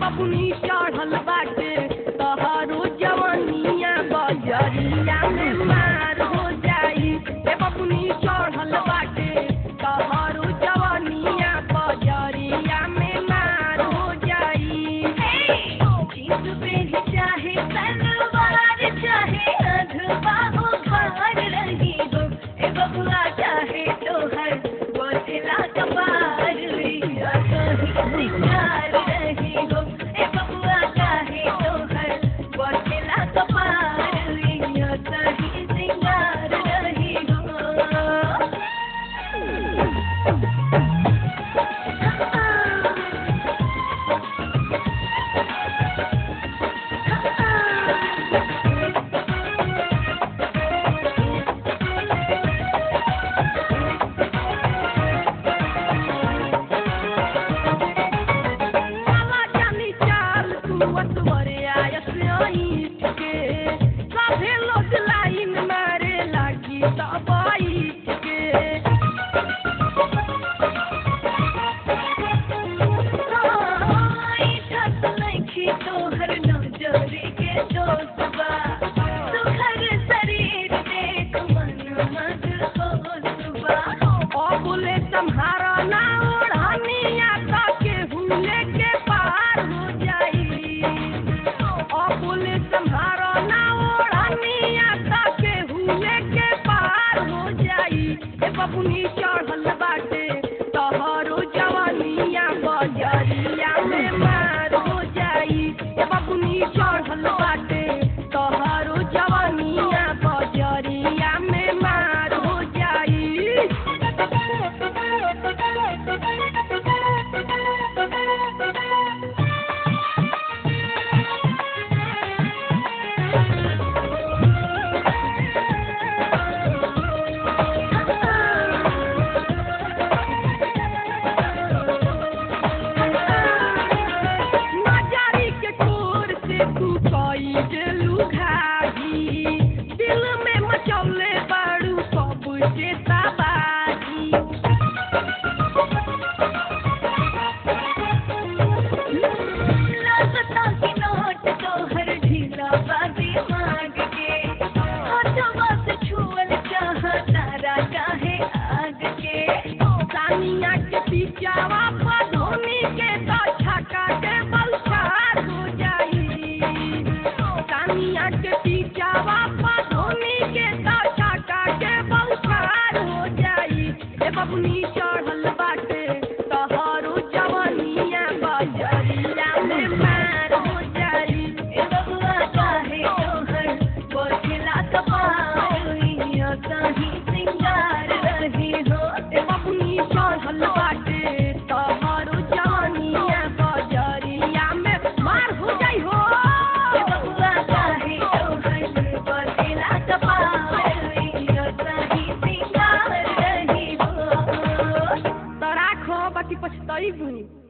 बबुनी चढ़ल बाटे तोहरो जवनिया बजरिया में मार हो जाई ए बबुनी चढ़ल बाटे तोहरो जवनिया बजरिया में मार हो जाई जींस पेन चाहे सलवार चाहे अधवा हो खार रही हो ए बबुआ चाहे तोहर बोतला कपार लिया कहीं सिंगार रही हो ए बबुआ चाहे तोहर बोतला कपार लिया कहीं सिंगार रही हो काला जानी चाल तू अतवरे आयस आईट के सभे लोग लाइन मारे लागी तब आईट के ओ बोले तुम्हारा ना ओढ़निया के हुले के पार हो जाई ओ बोले तुम्हारा ना ओढ़निया के हुले के पार हो जाई ए बबुनी चढ़ल बाटे तोहरो जवानिया बजरिया में मार हो जाई ए बबुनी चढ़ल बाटे तोहरो जवानिया बजरिया में मार हो जाई नजारी के कोर से तू कई गेलू घाघी दिल में मचौले बाड़ू सब के तबाही सानिया के पिचावा पर धोनी के तो छका के बलसार हो जाई सानिया के पिचावा पर धोनी के तो छका के बलसार हो जाई ए बबुनी चढ़ल बाटे तोहरो जवनिया बजरिया में मार हो जाई ए बबुआ चाहे तोहर बोझला कपार कहीं सिंगार रही हो ए बबुनी चढ़ल बाटे तोहरो जवनिया बजरिया में मार हो जाई हो ए बबुआ चाहे तोहर बोझला कपार कहीं सिंगार रही हो तो राखो बाकी पछतैबू